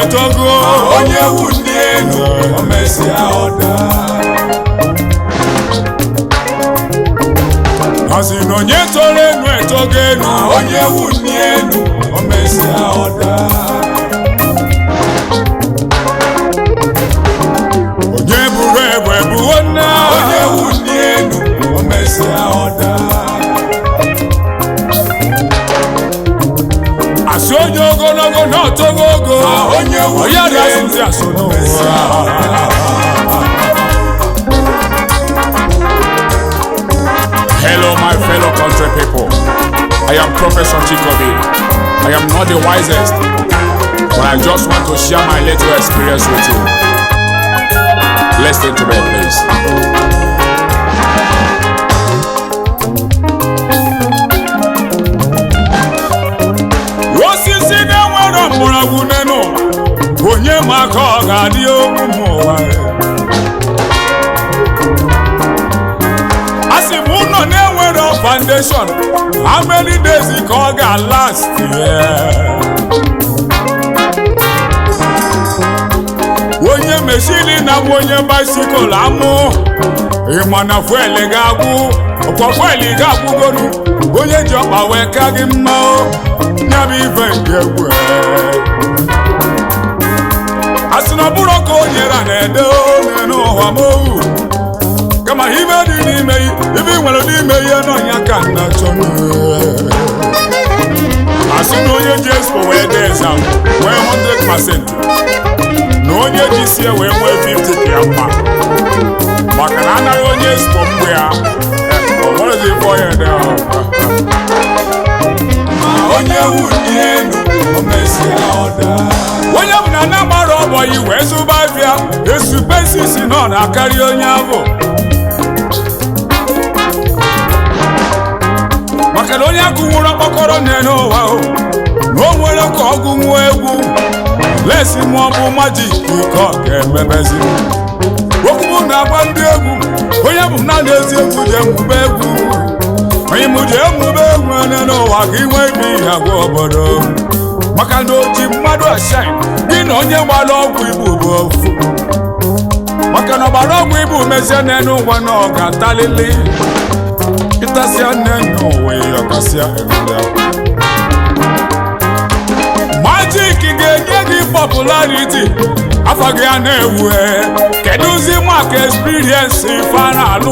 etogo onye wuli elu o mesịa ọda asị na onye toro enu etogo enu onye wuli elu o mesịa ọda onye buru ebu ebuwo nna onye wuli elu o mesịa ọda asị onye ogologo na otogo ogo onye wuli onye adasị elu ndị asụ o mesịa n'ụwa ọda Hello, my fellow country people. I am Professor Chikobi. I am not the wisest, but I just want to share my little experience with you. Listen to me, please. Osisi na-enwere mgbọrọgwụ n'elu ụwa, onye ma ka ọ ga-adị ụmụ ụwa asị m ụlọ na-enwere foundation how many days ka ọ ga-last yeah. onye meshini na m onye bicycle amụ ịma na fuel ga-agwụ ọkwa fuel ga-agwụgonu onye ji ọkpa wee ka gị mma o ya bụ ife nke egwu asị na ọ bụrụ ka o nyere na-ede onye n'ụwa m owu kama ibe dị n'ime ibe ị nwere n'ime ihe n'ọnya ka nna chọ asị na onye ji expo wee dee exam nwee 100% na onye ji sie wee nwee 50 ka ya mma maka na anaghị onye expo mgbe ya ọ nwerezi ife onye dị ahụ onye wuli elu o mesịa ọda onye bụ na na gbara ọbọ yi wee zụba afịa esupesisi nọ na-akarị onye ahụ maka na onye agụnwụrụ ọkpọkọrọ n'elu ụwa o na o nwere ka ọ gụnwuo egwu lesi ma ọ bụ majik ka ọ ga-emebezi okwu na-agba ndị egwu onye bụ na na-ezi egwu ji emube egwu onye mụ ji emube egwu ene n'ụwa ka inwe ibe ihe agwa obodo maka na oji mmadụ ashine gị na onye gbara ọgwụ igbo bụ ofu maka na ọgbara ọgwụ igbo mezie n'elu ụwa na ọ ga-atalili ịtasịa nne n'ụwa ọkasịa egolia majik ga-enye gị popularity afọ gị a na-ewu kedụzi maka experience ife a na-alụ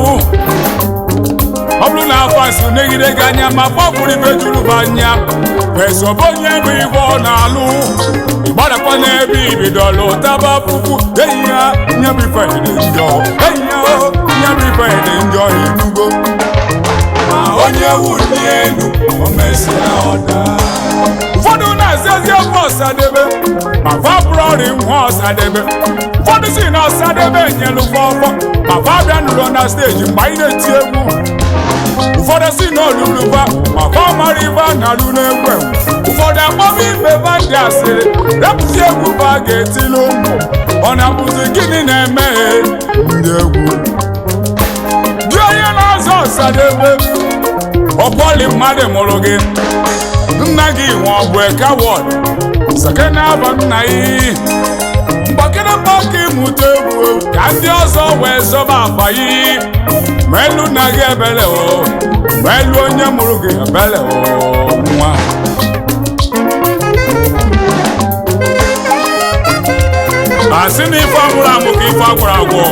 ọ bụrụ na afọ asị negide gị anya ma gbapụrụ ibe juru gị anya esobe onye bụ ibe ọ na-alụ ịgbadakwa n'ebe ibidolu taba puku eyi ya nye bụ ife dị njọ eyi ya o nye bụ ife dị njọ inugo ma onye wuli elu o mesịa ọda ụfọdụ na-ezi ezi ofe ọsadebe ma fabụrọri nwa ọsadebe ụfọdụ si na ọsadebe nyelu fọfọ ma fa bịa nụrụ na steji mgbe anyị na-eti egwu ụfọdụ si na oluluba ma fa mara ibe a na-alụ n'egwu enwe. ụfọdụ akpọba ibe ba ndị asịrị repụzi egwu ba ga-etili ụmụ ọ na-abụzi gịnị na-emeghe ndị egwu gị onye na-azọ ọsadebe ọkwọli mmadụ mụrụ gị nna gị nwe ọ bụ ekawọd sekena aba nna yi mgbakere mgbaka ịmụta egwu ka ndị ọzọ wee zọba akpa yi ma elu nna gị ebele o ma elu onye mụrụ gị ebele o nwa asị na ife agwụrụ amụ ka ife agwụrụ agwụ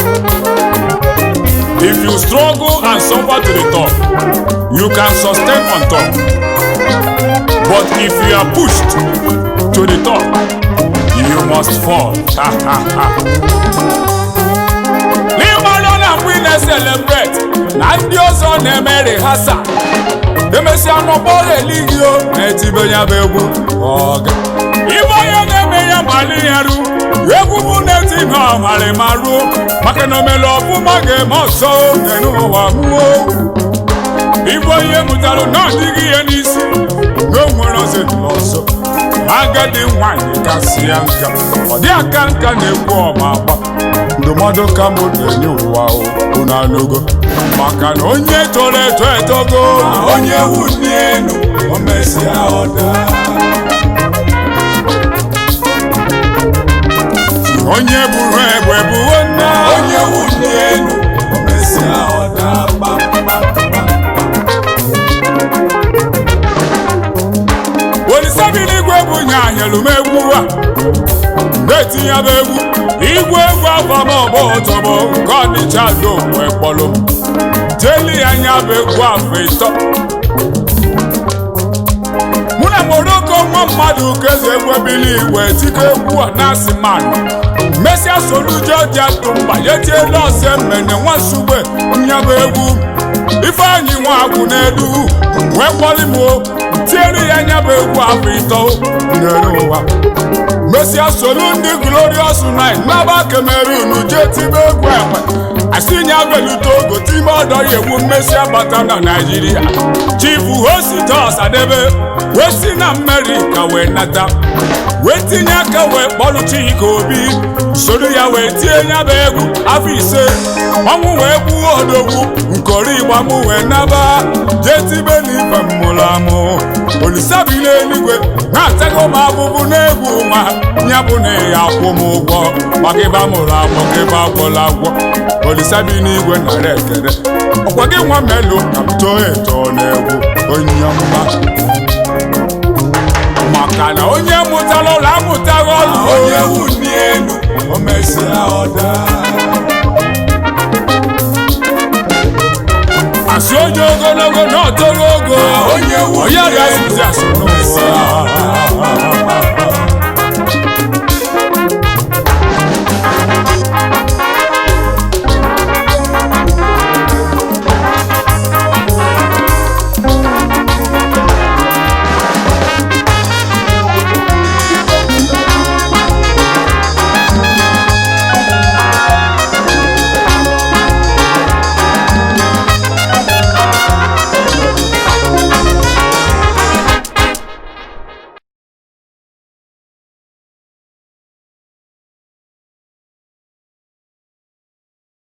if you struggle and suffer to the top you can sustain on top but if you are pushed to the top you must fall n'ịgbalị ọ na-akwụ ị na-celebrate na ndị ọzọ na-eme rehasa emesịa n'ọgbọrọ eligio na-etibe ya bụ egwu ọga ibe onye na-eme ya mali ya ru egwu bụ na-eti na ọmarịma ruo maka na omele ọfụma ga-eme ọsọ oge n'ụwa muo ibe onye mụtara na ọdịghị ihe n'isi na o nwere ọzọ dị ọzọ agadi nwanyị kasị ya nka ọ dị aka nka na-ekwu ọma agba ndụmọdụ ka mụ na-enye ụwa unu anụgo maka na onye toro eto etogo onye wuli elu o mesịa ọda onye buru egbe buo nna onye wuli elu o mesịa ọ daa kpamkpam olisabiligwe bụ nye anyelu m egwu a na-etinye bụ egwu igwe egwu afọmọbụ ụtọbụ nke ọnịcha do wee kpọlụ m jeli ya anya bụ egwu afọ ịtọ mụ na moroko nwa mmadụ kezi egwu ebili igwe tike egwu a na-asị mmadụ mesịa solujo dị atụ mba yetielu ọsọ mmene nwa nsugbe nyabụ egwu ifeanyị nwa agwụ n'elu wee kpọlị m o tiere ya nyabụ egwu afọ ịtọ n'elu ụwa mesịa solu ndị glorious night n'aba cameroon jee tibe egwu ekwe asinya belute ogo time ọdọ ya egwu mmesịa bata na naijiria chifu hositos adebe wee si na amerika wee nata wee tinye aka wee kpọlụ chika obi soro ya wee tie nya bụ egwu afọ ise ọnwụ wee gbuo odogwu nkori igba m wee naba jee tibe n'ife mmụrụ amụ olisabili eluigwe na-atago m abụbụ n'egwu nwa ya bụ na ya akwụ m ụgwọ maka ịba mụrụ agbọ ka ịba agwọla agwọ olisabi n'igwe nara ekele ọkwa gị nwa melu ka m too eto n'egwu onye mma maka na onye mụtara ụlọ amụtaghị ọlụ onye wuli elu o mesịa ọ daa asị onye ogologo na ọtọrọ ogo onye wuli onye rịa elu izi asị o mesịa ọ n'ụwa daa